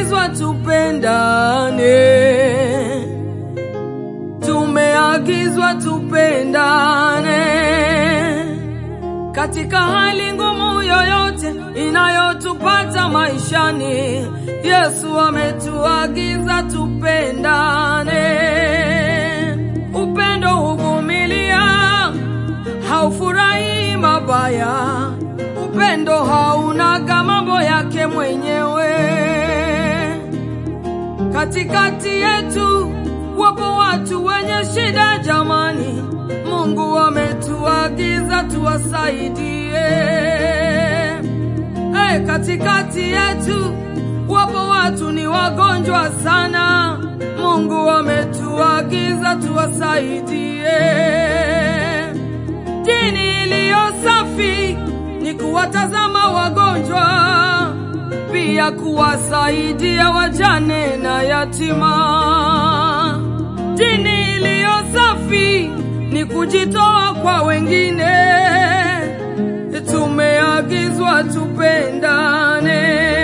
tumeagizwa tupendane, tumeagizwa tupendane katika hali ngumu yoyote inayotupata maishani. Yesu ametuagiza tupendane. Upendo huvumilia, haufurahi mabaya. Upendo haunaga mambo yake mwenyewe. Katikati yetu wapo watu wenye shida, jamani. Mungu ametuagiza tuwasaidie. Hey, katikati yetu wapo watu ni wagonjwa sana. Mungu ametuagiza tuwasaidie. Dini iliyo safi ni kuwatazama wagonjwa, pia kuwasaidia wajane na yatima. Dini iliyo safi ni kujitoa kwa wengine. Tumeagizwa tupendane.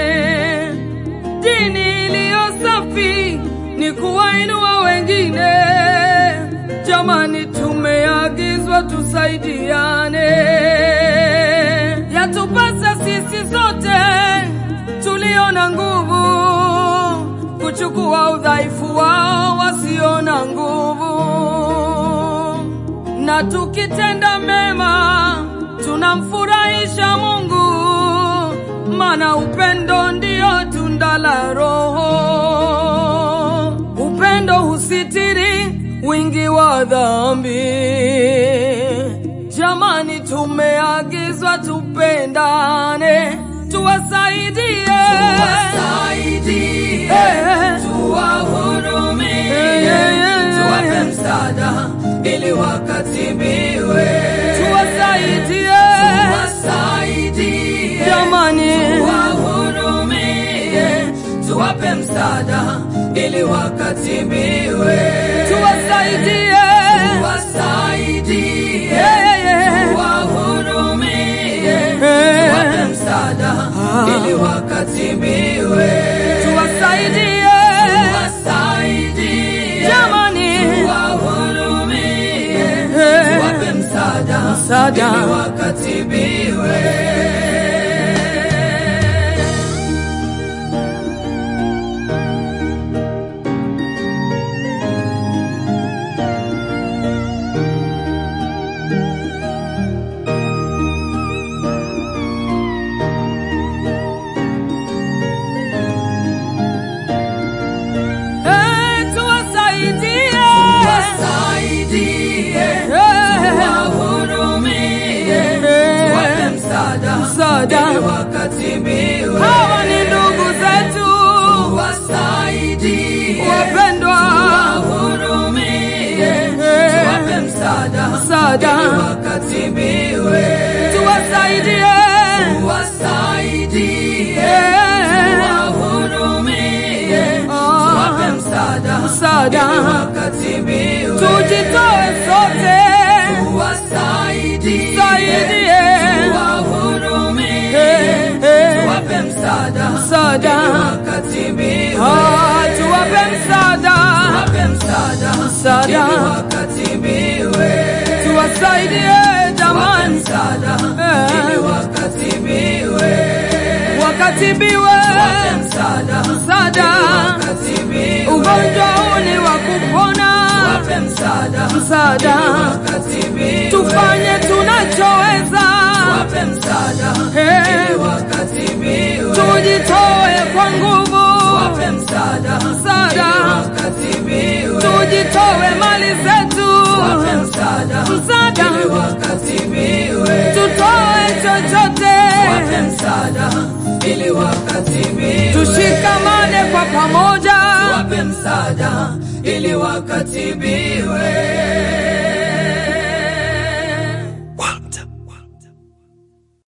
Dini iliyo safi ni kuwainua wengine. Jamani, tumeagizwa tusaidiane. Yatupasa sisi sote tulio na nguvu kuchukua udhaifu wao wasio na nguvu, na tukitenda mema tunamfurahisha Mungu, maana upendo ndio tunda la Roho. Upendo husitiri wingi wa dhambi. Jamani, tumeagizwa tupendane, tuwasaidie, Tuwasaidie, Eh. tuwahurumie, Eh, eh, eh, tuwape eh. msaada ili wakatibiwe. tuwasaidie Tuwasaidie, jamani, tuwahurumie, tuwape msaada ili wakatibiwe. tuwasaidie Tuwasaidie, Yeah, yeah. tuwahurumie, Eh. tuwape msaada ili wakatibiwe. tuwasaidie Tuwasaidie, jamani, tuwahurumie, Eh. tuwape msaada Msaada. ili wakatibiwe. Eh, tuwasaidie Tuwasaidie, Eh. tuwahurumie, tuwape msaada Msaada. ili wakatibiwe. hawa ni ndugu zetu Tuwasaidie, wapendwa, tuwahurumie, Eh. tuwape msaada Msaada. ili wakatibiwe. tuwasaidie Tuwasaidie, Eh. tuwahurumie, Ah. tuwape msaada Msaada. ili wakatibiwe. tujitoe sote, Tuwasaidie, saidie tuwahurumie, Eh, eh. tuwape msaada Msaada. ili wakatibiwe. Ah, tuwape msaada, Tuwape msaada Msaada. ili wakatibiwe. tuwasaidie Tuwape jamani, msaada Eh. ili wakatibiwe. wakatibiwe Tuwape msaada msaada. ili wakatibiwe. Ugonjwa huu ni wa kupona, Tuwape msaada msaada. ili wakatibiwe. Tufanye tunachoweza, Tuwape msaada Eh. ili wakatibiwe. tujitoe kwa nguvu, Tuwape msaada Msaada. ili wakatibiwe. tujitoe mali zetu, Tuwape msaada Msaada. ili wakatibiwe. tutoe chochote, Tuwape msaada ili wakatibiwe. tushikamane kwa pamoja. Tuwape msaada ili wakatibiwe.